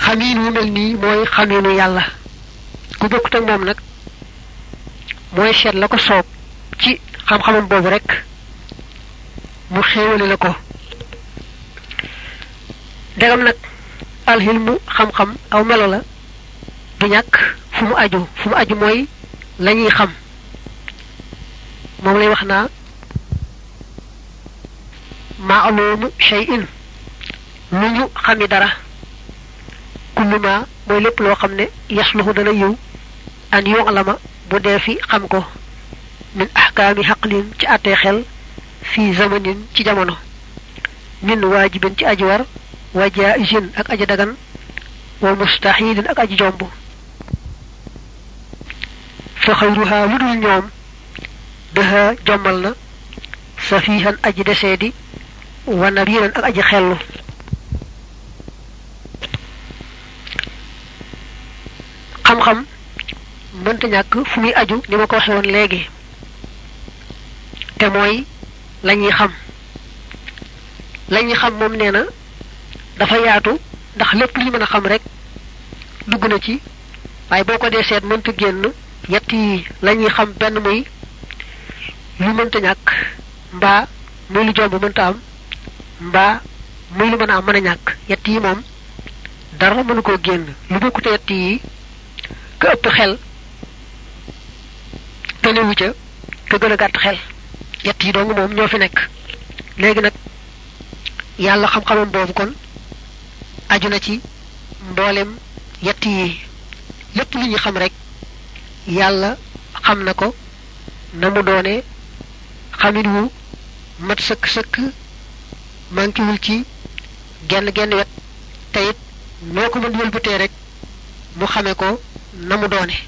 xamiin wu mel nii mooy xamiinu yàlla ku bokkut ak moom nag mooy seet la ko soob ci xam-xamam boobu rek mu xéewale la ko degam nag alxilmu xam-xam aw melo la du ñàkk fu mu aju fu mu aju mooy la ñuy xam moom lay wax naa maalumu shay'in lu ñu xami dara kullu ma mooy lépp loo xam ne yasluhu dana yiw an yu'lama bu dee fi xam ko min ahkaami xaqlin ci àttee xel fi zamanin ci jamono min waajibin ci aji war wa jaizin ak aji dagan wa mustahilin ak aji jomb fa xayruha lu dul ñoom dëha jommal na safihan aji deseedi wa nabiran ak aji xellu xam-xam mënta ñàkk fu muy aju ni ma ko waxe woon léegi te mooy la ñuy xam la ñuy xam moom nee na dafa yaatu ndax lépp lu ñu mën a xam rek dugg na ci waaye boo ko dee seet mënta génn yett yi la ñuy xam benn muy lu mënta ñàkk mbaa muy lu jomb mënta am mbaa muy lu mën a am mën a ñàkk yett yi moom dara mënu koo génn lu bokkute yett yi ka ëpp xel tënewu ca ka gën a gàtt xel yett yi dong moom ñoo fi nekk léegi nag yàlla xam-xamam boobu kon aju na ci mboolem yett yi lépp lu ñu xam rek yàlla xam na ko na mu doone xamin wu mat sëkk-sëkk mankiwul ci genn genn wet te it noo ko mën wëlbatee rek mu xame ko na mu doone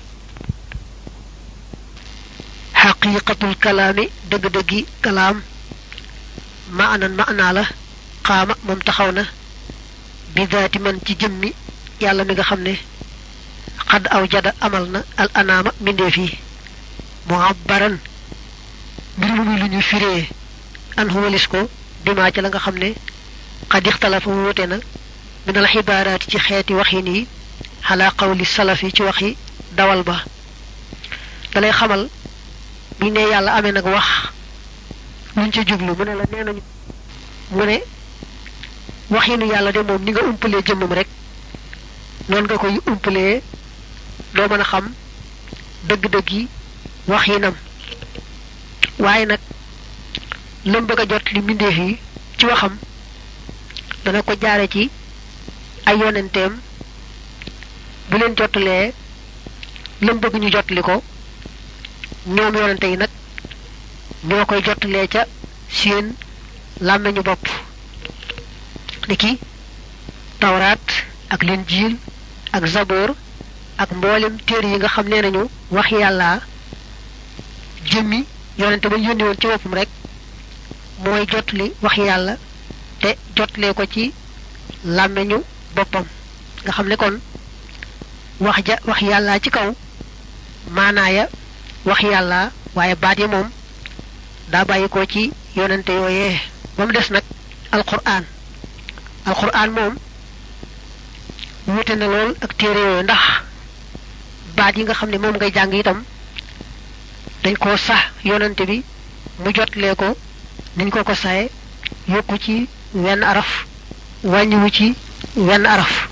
xaqiqatul kalaami dëgg-dëggi kalaam maanan maanaa la xaama moom taxaw na bi daati man ci jëmmi yàlla mi nga xam ne xadd aw jada amal na al anaama mbindeef yi muabbaran mbir mu muy lu ñu firee an huwalis ko bimaa ci la nga xam ne xad ixtalafa wuute na min al xibaaraati ci xeeti waxin yi xalaa qawli salaf yi ci waxi dawal ba dalay xamal buñ ne yàlla amee nag wax luñ ca jublu mu ne la nee nañu mu ne waxinu yàlla de moom ni nga umpalee jëmmam rek noonu nga koy umpalee doo mën a xam dëgg-dëgg yi waxinam waaye nag lam bëgg a jot li mbindeef yi ci waxam dana ko jaare ci ay yonenteem bu leen jottalee lam bëgg ñu jottali ko ñoom yonente yi nag ñoo koy jottalee ca seen làmmeñu bopp niki tawraat ak linjiil ak zaboor ak mboolem téere yi nga xam nee nañu wax yàlla jëmmi yonente ba ñu yónni woon ci boppam rek mooy jotli wax yàlla te jotlee ko ci làmmeñu boppam nga xam ne kon wax ja wax yàlla ci kaw maanaaya wax yàlla waaye baat yi moom daa bàyyi ko ci yonente yooyee ba mu des nag alquran alquran moom wute na lool ak téere yooyu ndax baat yi nga xam ne moom ngay jàng itam dañ koo sax yonante bi mu jotlee ko niñ ko ko saye yokku ci wenn araf wàññiwu ci wenn araf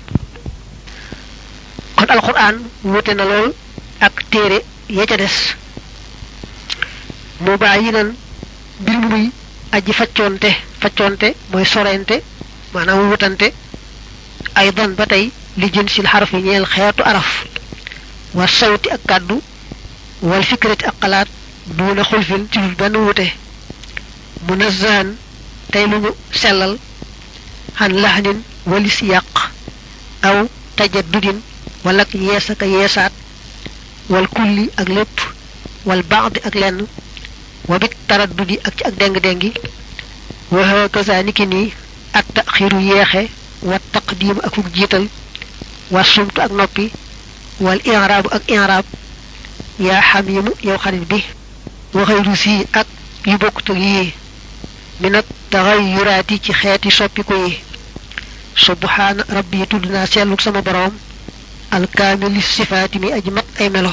kon alquran wute na lool ak téere ya ca des mu baa yi nan mbir mu muy aji faccoonte faccoonte mooy sorente maanaam wutante aydan ba tey li jën sil xaraf yi ñeel xeetu araf wa sawti ak kàddu wal fikrati ak xalaat duuna xulfin ci lu benn wute munazahan tey lu ñu sellal xan laxnin walis yàq aw tajaddudin wala ak yees ak yeesaat wal kulli ak lépp wal baadi ak lenn wa bit taraddudi ak ci ak déng-déngi wa hakaza niki nii at taxiru yeexe wa taqdim ak fuk jiital wa sumtu ak noppi wal i'raabu ak i'raab yaa xamimu yow xarit bi wa xayru sii ak yu bokkut ak yii mi nag taxayuraati ci xeeti soppiku yi subhaana rabbi tudd naa selluk sama boroom alkaamili sifaati mi aji mat ay melo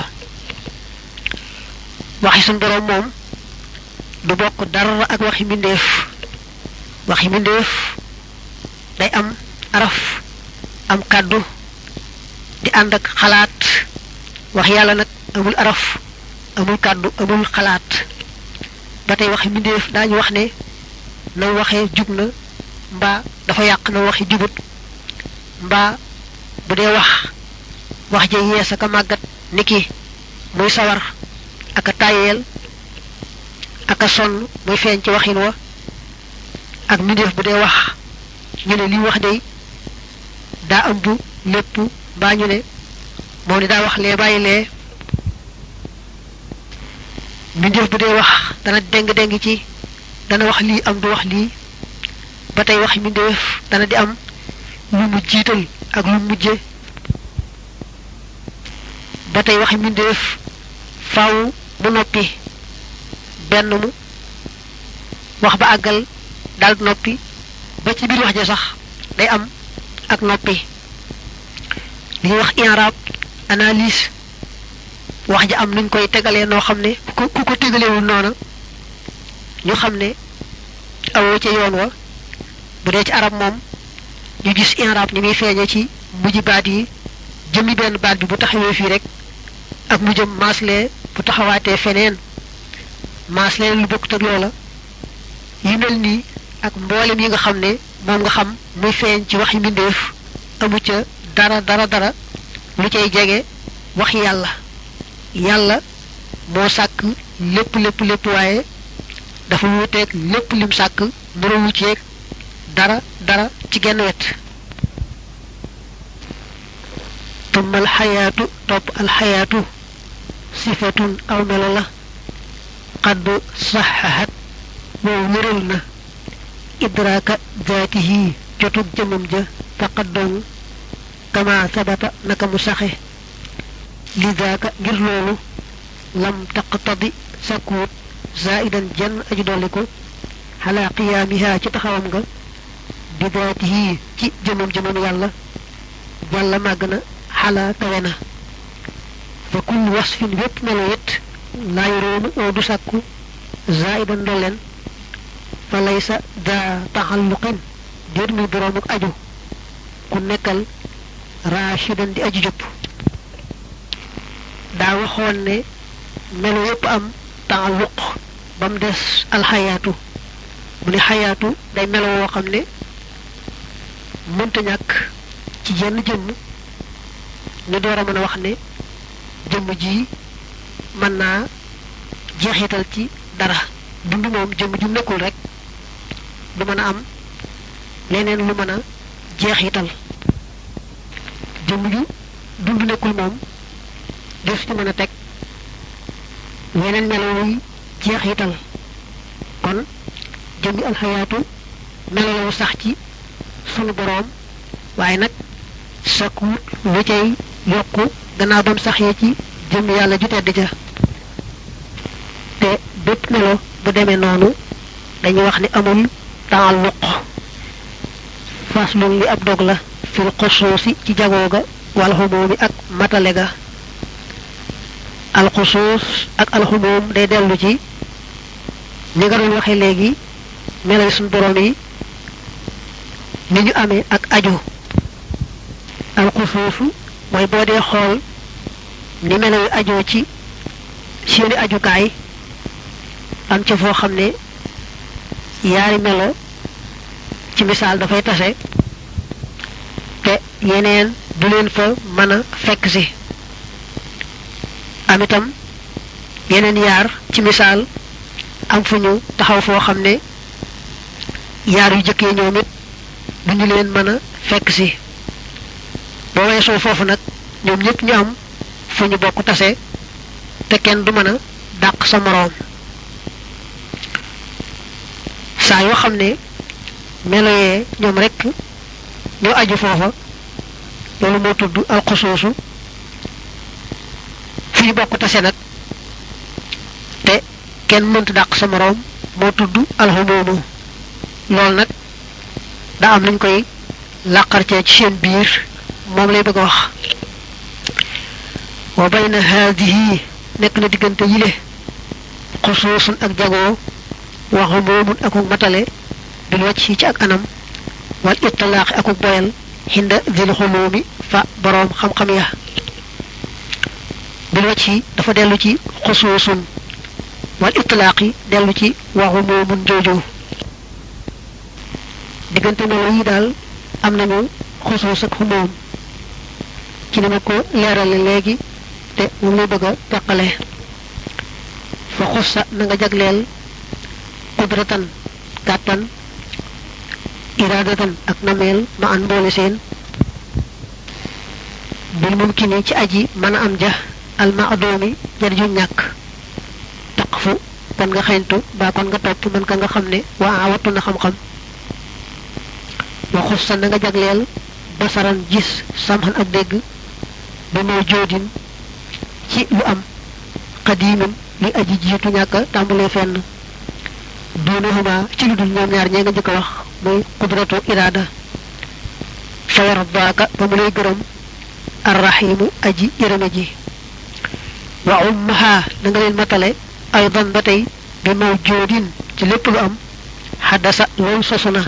waxi suñ boroom moom du bokk dara ak waxi mbindeef waxi mbindeef day am araf am kàddu di ànd ak xalaat wax yàlla nag amul araf amul kàddu amul xalaat ba tey waxi mbindeef daañu wax ne na waxee jub na mbaa dafa yàq na waxi jubut mbaa bu dee wax wax ja yees aka màggat niki muy sawar aka tàyyeel aka sonn muy feeñ ci waxin wa ak mbindeef bu dee wax ñu ne li wax day daa ëmb lépp mbaa ñu ne moom ni daa wax lee bàyyi lee mbindeef bu dee wax dana déng-déng ci dana wax lii am du wax lii ba tey waxi mbindeef dana di am lu mu jiital ak lu mujje ba tey waxi mbindeef faaw mu noppi benn mu wax ba àggal daal noppi ba ci biir wax ja sax day am ak noppi li ñuy wax inrab analyse wax ja am nuñ koy tegalee noo xam ne ku ku ko tegalewul noona ñu xam ne awoo ca yoon wa bu dee ci arab moom ñu gis inrab ni muy feeñe ci mujj baat yi jëmmi benn baat bi bu taxawee fii rek ak mu jëm maaslee bu taxawaatee feneen maaslee lu bokkut ak loola yi mel nii ak mboolem yi nga xam ne moom nga xam muy feeñ ci waxi mbindeef amu ca dara dara dara lu cay jege wax yàlla yàlla moo sàkk lépp lépp lépp waaye dafa wuuteeg lépp lim sàkk mënawu ceeg dara dara ci genn wet tumma alxayaatu topp alxayaatu sifatun aw melo la xadd saxaxat boobu wéral na idraaka zaatihi jotug jëmam ja faqat dong kama sabata naka mu saxe li daaka ngir loolu lam taqtadi sakkuut zaidan jenn aju dolli ko xalaa qiyaamiha ci taxawam nga bi daatihi ci jëmam jëmam yàlla jàlla màgg na xalaa kawe na fa kullu wasfin wépp melo it laa yuroomu oo du sàkku zaidan ndolleen fa laysa daa taxalluqin déet muy boroomuk aju ku nekkal raashidan di aju jëpp daa waxoon ne melo yépp am taalluq ba mu des alxayaatu mu ne xayaatu day melo woo xam ne mënta ñàkk ci jenn jëmm ñu door a mën a wax ne jëmm ji mën naa jeexital ci dara dund moom jëmm ju nekkul rek du mën a am leneen lu mën a jeexital jëmm ju dund nekkul moom def ci mën a teg yeneen melo wuy jeexital kon jëmmi alxayaatu melo sax ci sunu boroom waaye nag sakkuut lu cay yokku gannaaw bam saxee ci jëmm yàlla ju tedd ja te bépp melo bu demee noonu dañuy wax ni amul taalluq faslun li ab dog la fil xusuusi ci jagoo ga wal xumoomi ak matale ga alxusuus ak alxumoom day dellu ci ni nga doon waxee léegi melay suñ borom yi ni ñu amee ak aju alxusuusu mooy boo dee xool ni melo yu ajoo ci seeni ajukaay am ca foo xam ne yaari melo ci misaal dafay tase te yeneen du leen fa mën a fekk si am itam yeneen yaar ci misaal am fu ñu taxaw foo xam ne yaar yu jëkkee ñoom it duñu leen mën a fekk si boo weesoo foofu nag ñoom ñëpp ñu am fu ñu bokk tase te kenn du mën a dàq sa moroom saa yoo xam ne melo yee ñoom rekk ñoo aju foofa loolu moo tudd alxusuusu fi ñu bokk tase nag te kenn mënta dàq sa moroom moo tudd alxumoomu loolu nag daa am nañ koy làqar cee ci seen biir moom lay bëgg a wax wa bayna haadihi nekk na diggante yile xusuusun ak jagoo waxu moomun akuk matale bil wacc yi ci ak anam wal itlaaxi akuk boyal xinda zil xuluumi fa boroom xam-xam ya bil wacc yi dafa dellu ci xusuusun wal itlaaqi dellu ci waxu moomun jooju diggante melo yi daal am nañu xusuus ak xumoom ci ni ma ko leerale léegi te moom lay bëgg a teqale fa xussa na nga jagleel qudratan kàttan iraadatan ak nameel ma an mboole seen bil mumkini ci aji mën a am ja al maadoomi jar ju ñàkk taqfu kon nga xeyntu ba kon nga topp mën ka nga xam ne waa wattu na xam-xam wa xussa na nga jagleel basaran gis samxan ak dégg ba moo joodin ci lu am xadiimin li aji jiitu ñàkk tàmbalee fenn duunahuma ci lu dul ñoom ñaar ñee nga njëkk a wax muy qudratu iraada fa yardaaka ba mu lay gërëm arrahimu aji yërëme ji wa ummaha na nga leen matale aydan ba tey bi mawjoodin ci lépp lu am xaddasa loolu sosu na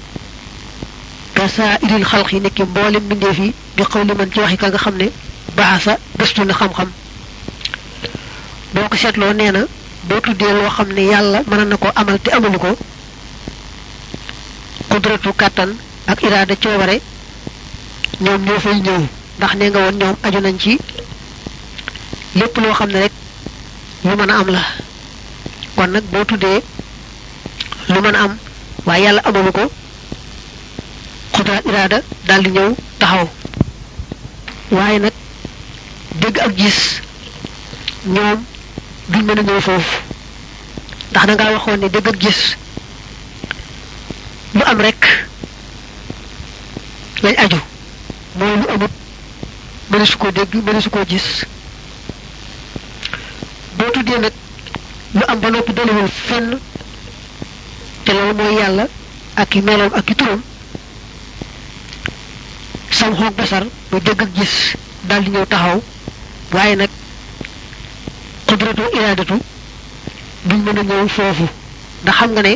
kasaa iril xalq yi nekki mboolem mbindeef yi bi xaw li man ci waxi ka nga xam ne baasa gëstu na xam-xam boo ko seetloo nee na boo tuddee loo xam ne yàlla mën na ko amal te amalu ko kudratu kàttan ak iraada coobare ñoom ñoo fay ñëw ndax nee nga woon ñoom aju nañ ci lépp loo xam ne rek lu mën a am la kon nag boo tuddee lu mën a am waaye yàlla amalu ko xudraat iraada daal di ñëw taxaw waaye nag dégg ak gis ñoom duñ mën a ñëw foofu ndax da ngaa waxoon ne dégg ak gis lu am rek lañ aju mooy lu amut mëne su koo dégg mëne su koo gis boo tuddee nag lu am ba noppi dalewul fenn te loolu mooy yàlla ak i meloom ak i turam sam xoog basar muy dégg ak gis daal di ñëw taxaw waaye nag xudratu iraadatu duñ mën a ñëw foofu ndax xam nga ne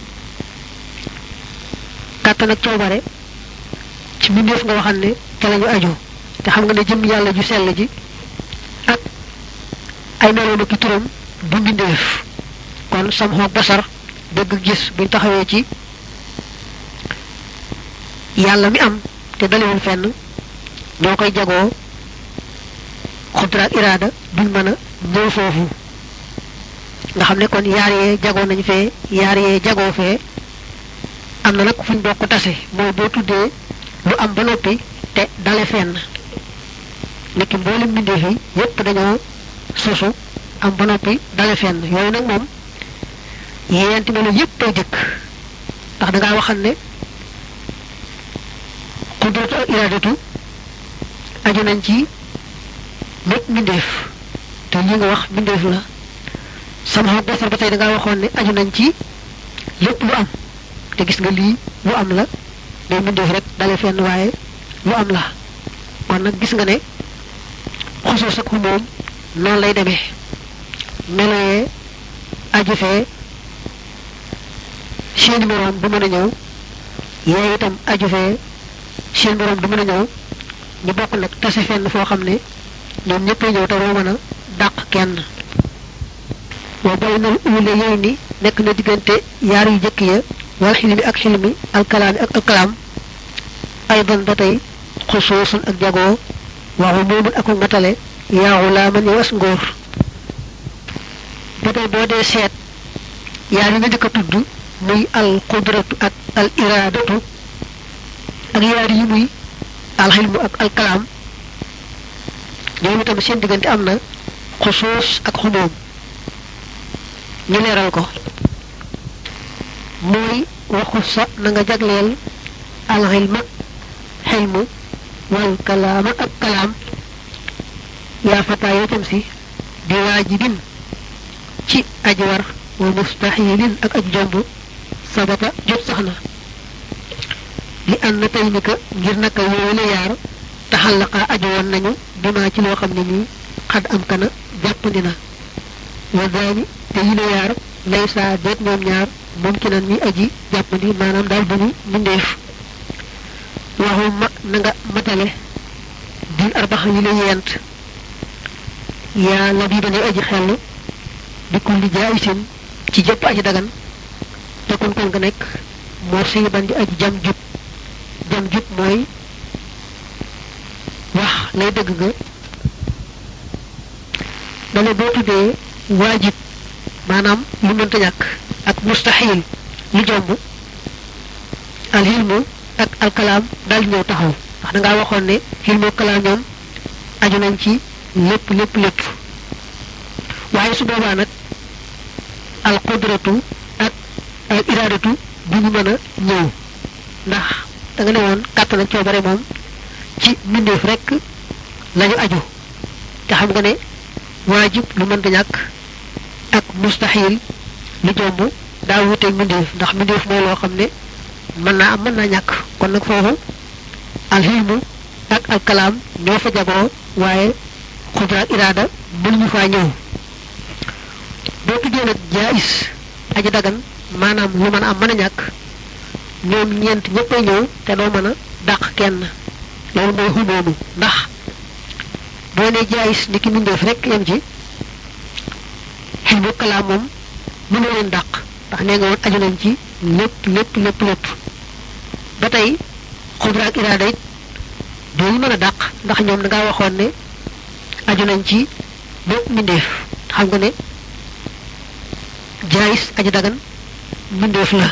kàttan ak coobare ci mbindeef nga waxal ne ca lañu aju te xam nga ne jëm yàlla ju sell ji ak ay meloom ak i turam du mbindeef kon sam xoog basar dégg ak gis buñ taxawee ci yàlla mi am te dalewul fenn ñoo koy jagoo xudraak iraada duñ mën a ñëw foofu nga xam ne kon yaar yee jagoo nañ fee yaar yee jagoo fee am na nag fuñ bokk tase mooy boo tuddee lu am ba noppi te dale fenn nekki mboolem mbindeef yi yépp dañoo sosu am ba noppi dale fenn yooyu nag moom yeenti melo yépp ay jëkk ndax da ngaa waxal ne xudratu ak iraadatu aju nañ ci lépp mbindeef te li nga wax mbindeef la sama xaw basar ba tey da ngaa waxoon ne aju nañ ci lépp lu am te gis nga lii lu am la day mbindeef rek dale fenn waaye lu am la kon nag gis nga ne xusuus ak xumoom noonu lay demee meloyee aju fee seeni moroom du mën a ñëw yee itam aju fee seen moroom du mën a ñëw ñu bokk nag tase fenn foo xam ne ñoom ñëpp ñëw te doo mën a dàq kenn wa baynal uule yooyu ni nekk na diggante yaar yu jëkk ya wal xilmi ak xilmi alkalaami ak alkalaam aydan ba tey xusuusun ak jagoo waxu moomun ak matale yaaxu laa man yow as ngóor ba tey boo dee seet yaar yi nga njëkk a tudd muy al qudratu ak al iraadatu ak yaar yi muy al xilmu ak al kalaam ñoom itam seen diggante am na xusuus ak xumoom ñu leeral ko mooy waxu sa na nga jagleel al xilma xilmu wal kalaama ak kalaam yaa fataa yoo tam si di waajibin ci aji war wa mustaxilin ak aj jomb sabata jot sax na li ànd na tey ni ka ngir naka yooyu la yaar taxallaqa aju woon nañu bimaa ci loo xam ne nii xad am kana jàppandi na wa daani te yi la yaar lay saa deet ñoom ñaar moom ki nan ñi aji jàppandi maanaam daal duñu mbindeef waxu ma na nga matale bil arbaxa yi la yent yaa la bii dane aji xellu di kulli jaayisin ci jëpp aji dagan te kon kon nga nekk moo siy ban di aji jam jub jam jub mooy wax lay dëgg nga dale boo tuddee waajib maanaam lu mënta ñàkk ak mustaxil lu jomb alxilmu ak alkalaam daal di ñëw taxaw ndax da ngaa waxoon ne xilmu kalaam ñoom aju nañ ci lépp lépp lépp waaye su boobaa nag al qudratu ak al iradatu du ñu mën a ñëw ndax da nga ne woon kàttan ak coobare moom ci mbindeef rek lañu aju te xam nga ne waajib lu mënta ñàkk ak mustaxil lu jomb daa wuteeg mbindeef ndax mbindeef mooy loo xam ne mën naa am mën naa ñàkk kon nag foofu alxilmu ak alkalaam ñoo fa jagoo waaye xudra ak iraada mënuñu faa ñëw boo tuddee nag jaayis aji dagan maanaam lu mën a am mën a ñàkk ñoom ñeent ñëppay ñëw te doo mën a dàq kenn loolu mooy xumoomu ndax boo ne jaayis ni ki mbindeef rek yem ci xilmu kalaam moom mënoo leen dàq ndax nee nga woon aju nañ ci lépp lépp lépp lépp ba tey xudra ak iraada it doo ñu mën a dàq ndax ñoom da ngaa waxoon ne aju nañ ci bépp mbindeef xam nga ne jaayis aji dagan mbindeef la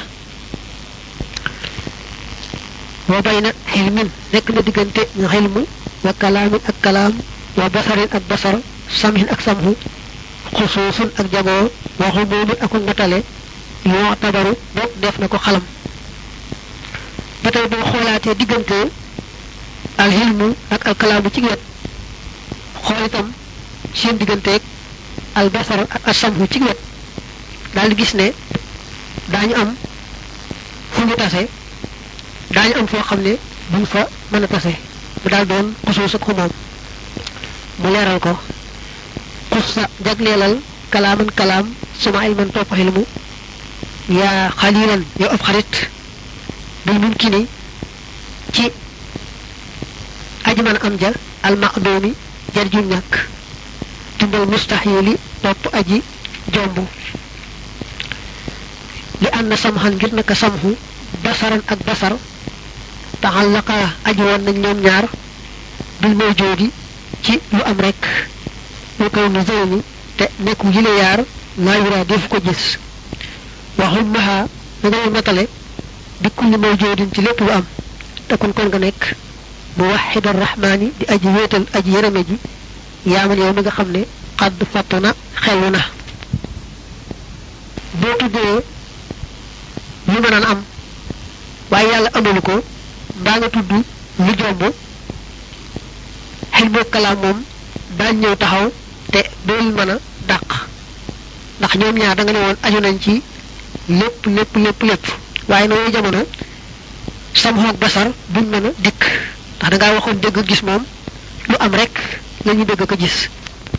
wa bayna xilmin nekk na diggante nga xilmu wa kalaamin ak kalaam wa basarin ak basar samhin ak samhu xusuusun ak jagoo wa xumuumin ak matale yoo tabaru bopp def na ko xalam ba tey boo xoolaatee diggante alxilmu ak alkalaamu ci wet xool itam seen digganteeg albasar ak asamhu ci wet daal di gis ne daañu am fu ñu tase daañu am foo xam ne buñ fa mën a tase mu daal doon xusuus ak xumoom mu leeral ko xus sa jagleelal kalaaman kalaam suma ilman topp xilmu yaa xalilan yow ab xarit bil mumkini ci aji mën am ja almaqdoomi jar ju ñàkk tundal mustaxili topp aji jomb li ànd na samxan ngir naka samxu basaran ak basar taxallaqa aji woon nañ ñoom ñaar bil mawjoodi ci lu am rek lu kaw ni zeyni te nekku yile yaar laa yuraa defu ko gis waxul maha da ngay matale bi kulli mawjoodin ci lépp lu am te kon kon nga nekk mu waxida rahmaani di aji wéetal aji yërëme ji yaaman yow mi nga xam ne xadd fàttu na xelu na boo tuddee lu mën a am waaye yàlla amalu ko mbaa nga tudd lu jomb xel boo kalaam moom daañ ñëw taxaw te dool mën a dàq ndax ñoom ñaar da nga ne woon aju nañ ci lépp lépp lépp lépp waaye nooyu jamono sam xoog basar buñ mën a dikk ndax da ngaa waxoon dégg gis moom lu am rek la ñu dégg ko gis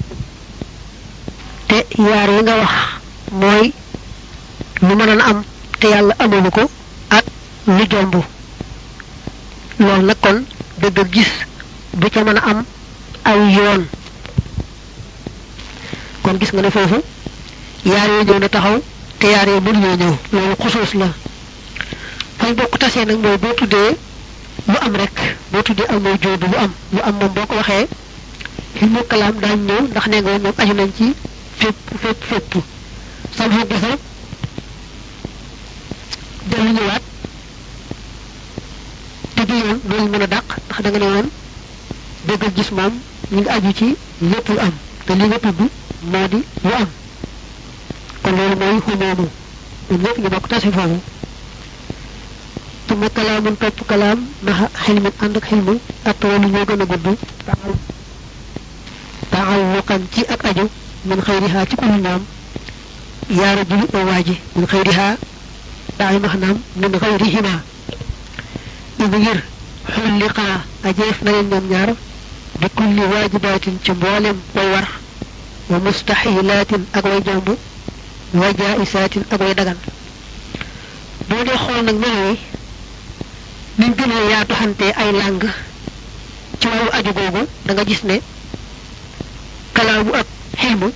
te yaar yi nga wax mooy lu mën a am te yàlla amalu ko ak lu jomb loolu nag kon dëgg gis du ca mën a am aw yoon kon gis nga ne foofu yaar yoo ñëw na taxaw te yaar yoo mënuñoo ñëw loolu xusuus la fañ bokk tasee nag mooy boo tuddee lu am rek boo tuddee am mooy jóodu lu am lu am moom boo ko waxee li mu kalaam daañ ñëw ndax nee nga woon ñoom aju nañ ci fépp fépp fépp sam xeet basar dellu ñëwaat te du yoon loolu mën a dàq ndax da nga ne woon dégg gis moom ñu ngi aju ci lépp lu am te li nga tudd moo di lu am kon loolu mooy xumoomu ñun ñëpp ñu bokk tasi foofu tuma kalaamun topp kalaam maxa xilmin ànd ak xilmu ak walu ñoo gën a gudd taxal taxalluqan ci ak aju min xëyrihaa ci kulu ñoom yaara juli oo waaji min xëyrihaa daay maxnaam min xëyrihima is ngir xulliqaa ajeef na leen ñoom ñaar bi kulli waajibaatin ci mboolem way war wa mustaxilaatin ak way jomb wa jaisaatin ak way dagan boo dee xool nag melo yi niñ gën a yaatu xante ay làng ci wàllu aju googu da nga gis ne kalaamu ak xilmu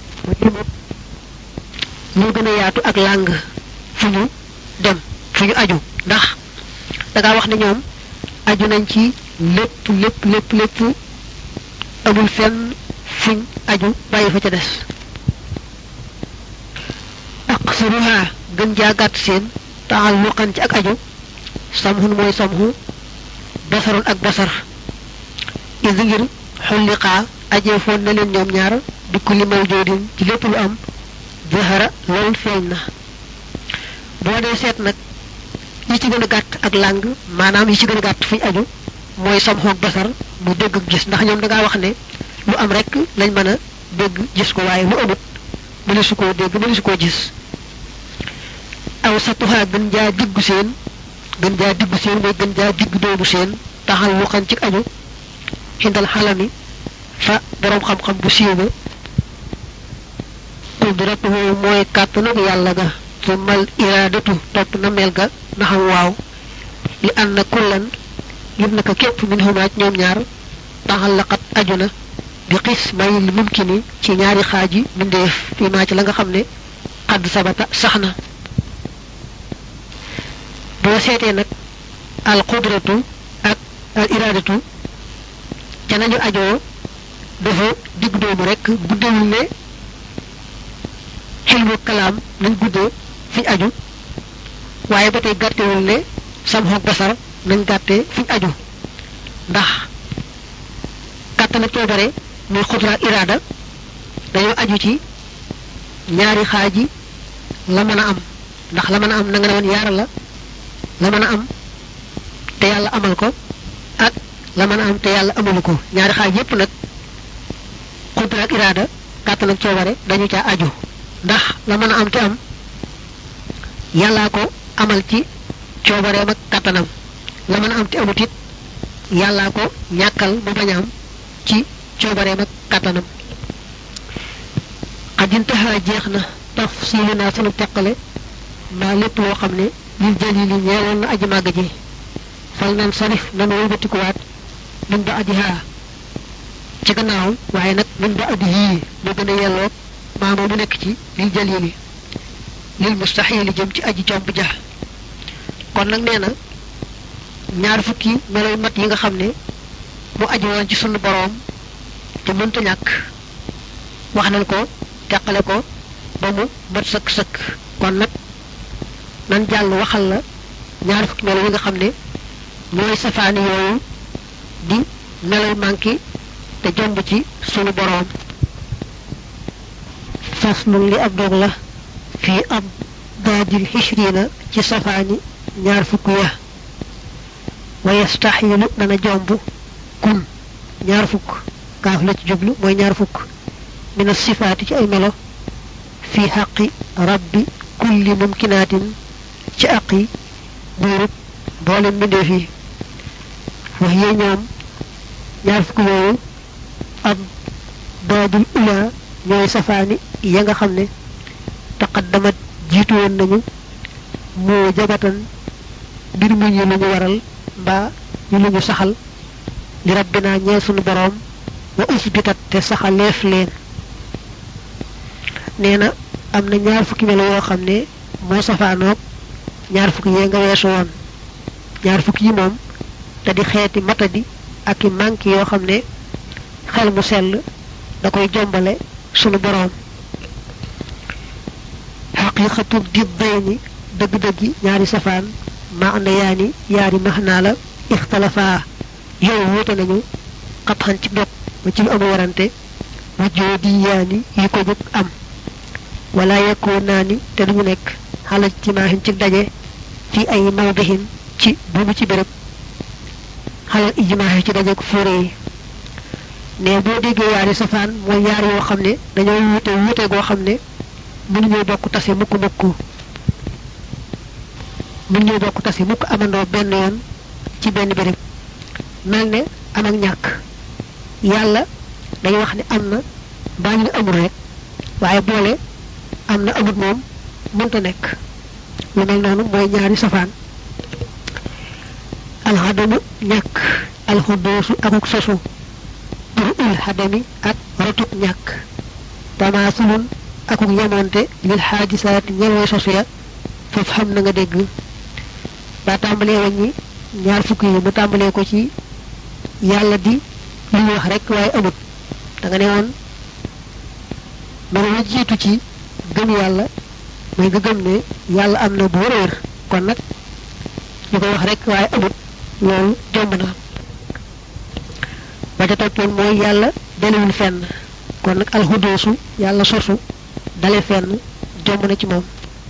moo gën a yaatu ak làng fu ñu dem fu ñu aju ndax dangaa wax ne ñoom aju nañ ci lépp lépp lépp lépp amul fenn fuñ aju bàyyi fa ca des aqsaruha gën jaa gàtt seen taalluqan ci ak aju samhun mooy samhu basarun ak basar is ngir xulliqaa ajee foon na leen ñoom ñaar bi kulli mawjoodin ci lépp lu am zahara loolu feeñ na boo dee seet nag yi ci gën a gàtt ak làng maanaam yi ci gën a gàtt fuñ aju mooy samhu ak basar mu dégg ak gis ndax ñoom dangaa wax ne lu am rek lañ mën a dégg gis ko waaye lu amut mëne su koo dégg mëne su koo gis aw satuha gën jaa diggu seen gën jaa diggu seen mooy gën jaa diggu doomu seen taxal lu xan ci aju xindal xalami fa boroom xam-xam bu siiw ba qudratuhu mooy kàttanug yàlla ga tumal iraadatu topp na mel ga na xam waaw li ànd na kullan ngir naka képp min xumaaj ñoom ñaar taxal laqat aju na bi xis mayil mumkini ci ñaari xaaji mbindeef fii maa ci la nga xam ne xadd sabata sax na boo seetee nag al qudratu ak al iradatu ca nañu ajoo dafa digg doomu rek guddewul ne xilmu kalaam nañ guddee fiñ aju waaye ba tey gàttewul ne samxoog basar nañ gàttee fiñ aju ndax kàttan ak coobare muy xudra ak iraada dañoo aju ci ñaari xaaji la mën a am ndax la mën a am na nga ne woon yaar la la mën a am te yàlla amal ko ak la mën a am te yàlla amalu ko ñaari xaaj yépp nag xudra ak iraada kàttan ak coobare dañu caa aju ndax la mën a am te am yàllaa ko amal ci coobareem ak kàttanam la mën a am te amut it yàllaa ko ñàkkal mu bañ a am ci coobareem ak kàttanam xajintaxaa jeex na tafsilu naa sunu teqale maa lépp loo xam ne lil jalili ñeewoon na aji màgg ji fal nan sarif nanu wëlbatikuwaat min ba adihaa ci gannaaw waaye nag min ba adi yii mu gën a yelloog maama mu nekk ci lil jalili lil mustaxili jëm ci aji jomb ja kon nag nee na ñaar fukki meloy mat yi nga xam ne mu aju woon ci sunu boroom te mënta ñàkk wax nañ ko teqale ko ba mu mat sëkk sëkk kon nag nan jàll waxal la ñaar fukki melo yi nga xam ne ñooy safaani yooyu di meloy manki te jomb ci sunu boroom faslun li ab dog la fii ab daadil xishrina ci safaani ñaar fukk ya wa yastaxilu dana jomb kun ñaar fukk kaaf la ci jublu mooy ñaar fukk mina sifaati ci ay melo fi xaqi rabbi kulli mumkinaatin ci aqi buurub boolem mbindeef yi wax yee ñoom ñaar fukk yooyu ab daadul ula ñooy safaani ya nga xam ne taqaddamat jiitu woon nañu moo jabatan mbir mu ñu lu ñu waral mbaa ñu lu ñu saxal li rabbina ñeel sunu boroom wa usbitat te saxaleef leen nee na am na ñaar fukki melo yoo xam ne moo safaanoog ñaar fukki yee nga weesu woon ñaar fukki yi moom te di xeeti matadi ak i manki yoo xam ne xel mu sell da koy jombale sunu boroom xaqiqatu di dayni dëgg-dëggi ñaari safaan ma ànd yaani yaari maxnaa la ixtalafaa yow wuute nañu xatxan ci dog ba ci lu amu warante wujjoo di yaani yi ko jóg am wala yekkoo naa ni te duñu nekk xalaj ci maaxin ci daje fi ay mawdihin ci buubu ci béréb xalal ijmaaxi ci daje ko fóore yi ne boo déggee yaari safaan mooy yaar yoo xam ne dañoo wuute wuute goo xam ne mënuñoo bokk tase mukk mukk mënuñoo bokk tase mukk amandoo benn yoon ci benn béréb mel ne am ak ñàkk yàlla dañuy wax ne am na mbaa ñu ne amul rek waaye boole am na amut moom mënta nekk lu mel noonu mooy ñaari safaan alxadamu ñàkk alxudoosu akuk sosu pour ul xadami ak rotuk ñàkk tamaasulun akuk yamonte lil xaajisaat ñelwee sosu ya foofu xam na nga dégg daa tàmbalee wàññi ñaar fukk yi mu tàmbalee ko ci yàlla di li ñu wax rek waaye amut da nga ne woon mën la jiitu ci gëm yàlla mooy nga gëm ne yàlla am na bu wër wër kon nag ñu koy wax rek waaye amut loolu jomb na ba ca toppoon mooy yàlla dalewul fenn kon nag alxudoosu yàlla sosu dale fenn jomb na ci moom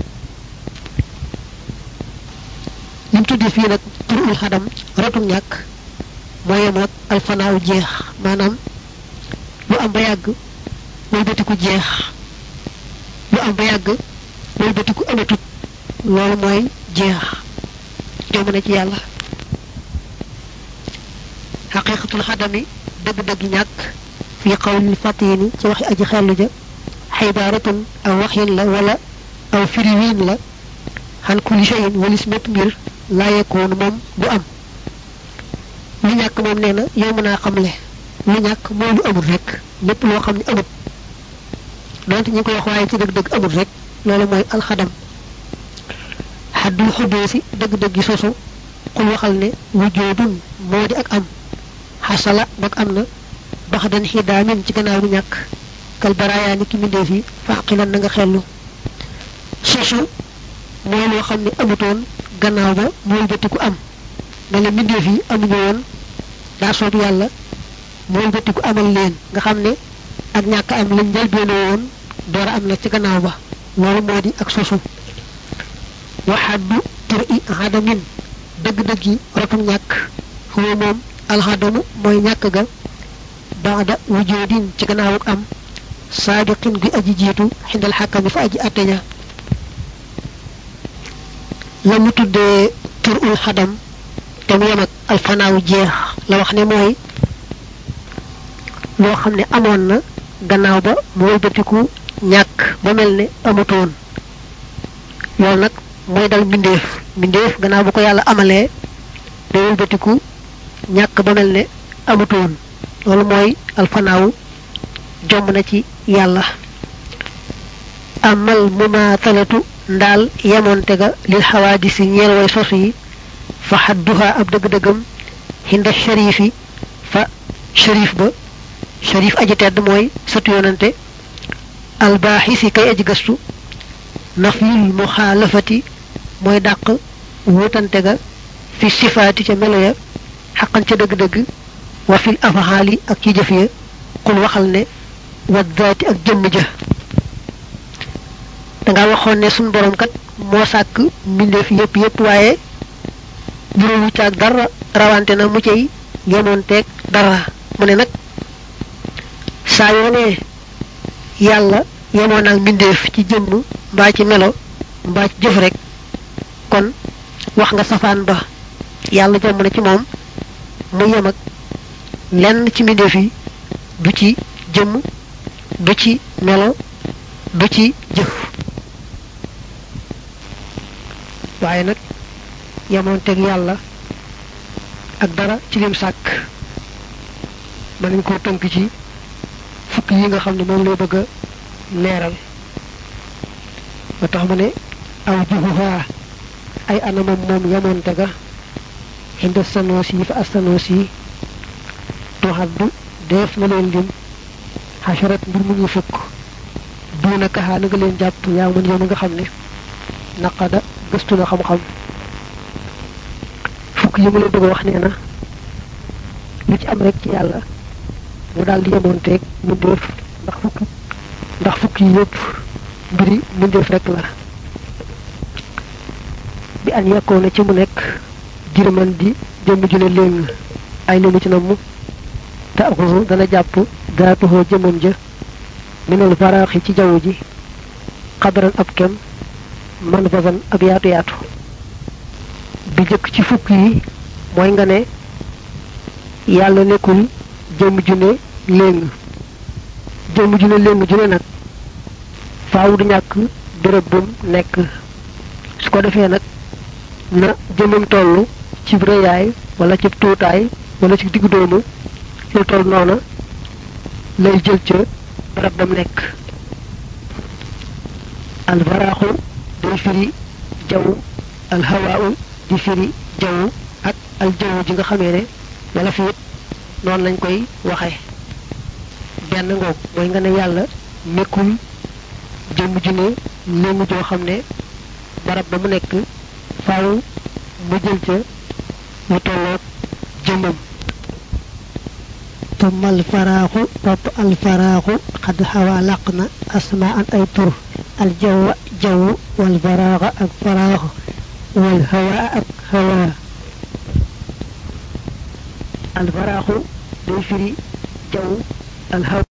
lim tuddi fii nag turul xadam rotum ñàkk mooy yem ak alfanaaw jeex maanaam lu am ba yàgg wëlbatiku jeex lu am ba yàgg wëlbatiku amatut loolu mooy jeex jomb na ci yàlla xaqiqatul xadami dëgg-dëgg ñàkk fi qawlil fatini ci waxi aji xellu ja xibaaratun aw waxin la wala aw firiwiin la xan kulli shay'in walis mépp mbir laa yekoonu moom du am lu ñàkk moom nee na yow mën naa xamle lu ñàkk mooy lu amul rek lépp loo xam ne amut donte ñu koy wax waaye ci dëgg-dëgg amul rek loolu mooy alxadam xaddul xuddoosi dëgg-dëgg sosu xul waxal ne wujoodun moo di ak am xasala bak am na bax dan xidaamin ci gannaaw bu ñàkk kal baraayaa ni ki mbindeef yi faaqilan na nga xellu sosu mooy loo xam ne amutoon gannaaw ba mooy bëtiku am mel ne mbindeef yi amuñu woon daa soob yàlla mooy bëtiku amal leen nga xam ne ak ñàkk am lañ njëlbeene woon door a am na ci gannaaw ba loolu moo di ak sosu waxaddu tur i xadamin dëgg-dëgg yi rotum ñàkk xuwa moom alxadamu mooy ñàkk ga baada wujoodin ci gannaawuk am saabiqin gi aji jiitu xindal xàkkami fa aji atteña la mu tuddee tur ul xadam te mu yem ak alfanaaw jeex la wax ne mooy loo xam ne amoon na gannaaw ba mu wëlbatiku ñàkk ba mel ne amutoon loolu nag mooy dal mbindeef mbindeef gannaaw bu ko yàlla amalee day wëlbatiku ñàkk ba mel ne amutoon loolu mooy alfanaaw jomb na ci yàlla amal mumaatalatu ndaal yemoonte ga lil xawaadisi ñeel way sos yi fa xadduha ab dëgg-dëggam xinda sharifi fa sharif ba sharif aji tedd mooy satu yonante albaaxisi kay aji gëstu nafyul muxaalafati mooy dàq wutante ga fi sifaati ca melo ya xaqan ca dëgg-dëgg wa fil afaxaali ak ci jëf ya xul waxal ne wa daati ak jëmm ja danga waxoon ne suñ borom kat moo sàkk mbindeef yépp yépp waaye juróomu caag dara rawante na mu cay yemoon teeg dara mu ne nag saa yoo ne yàlla yemoon ak mbindeef ci jëmm mbaa ci melo mbaa ci jëf rek kon wax nga safaan ba yàlla jomb na ci moom mu yem ak lenn ci mbindeef yi du ci jëmm du ci melo du ci jëf waaye nag yemoonteeg yàlla ak dara ci lim sàkk mën nañ koo tënk ci fukk yi nga xam ne moom lay bëgg a leeral ba tax mu ne aw juhuha ay anamam moom yemoonte ga inda sanoos yi fa astanoos yi tuxaddu def na leen lim xasarat mbir mu ñu fukk duuna kaxaa na nga leen jàpp yaa mun yow mi nga xam ne naqada gëstu na xam-xam fukk yi mu la bëgg a wax nee na lu ci am rek ci yàlla mu daal di yemoonteeg mu def ndax fukk ndax fukk yi yëpp mbiri mu def rek la bi an yekkoon na ci mu nekk jërëman di jëmm ju ne léegi ay lemu ci namm te axusu dana jàpp daatuhoo jëmmam ja minal faraaxi ci jaww ji xadaran ab kem man fasan ab yaatu yaatu bi jëkk ci fukk yi mooy nga ne yàlla nekkul jëmm ju ne léng jëmm ju ne léng ju ne nag faaw du ñàkk béréb bum nekk su ko defee nag na jëmmam toll ci rëyaay wala ci tuutaay wala ci diggu doomu lu toll noona lay jël ca barab bam nekk alvaraaxu day firi jaww alhawaawu di firi jaww ak aljaww ji nga xamee ne wala fi it noonu lañ koy waxe benn ngoog mooy nga ne yàlla nekkul jëmm ju ne léngu joo xam ne barab ba mu nekk faaw mu jël ca lu tolloog jëmmam ثم الفراغ topp الفراغ قد حوى لقنا أسماء أي tur الجو جو والفراغ ak فراغ والهواء ak هواء alfaraaxu day firi jaww alhaw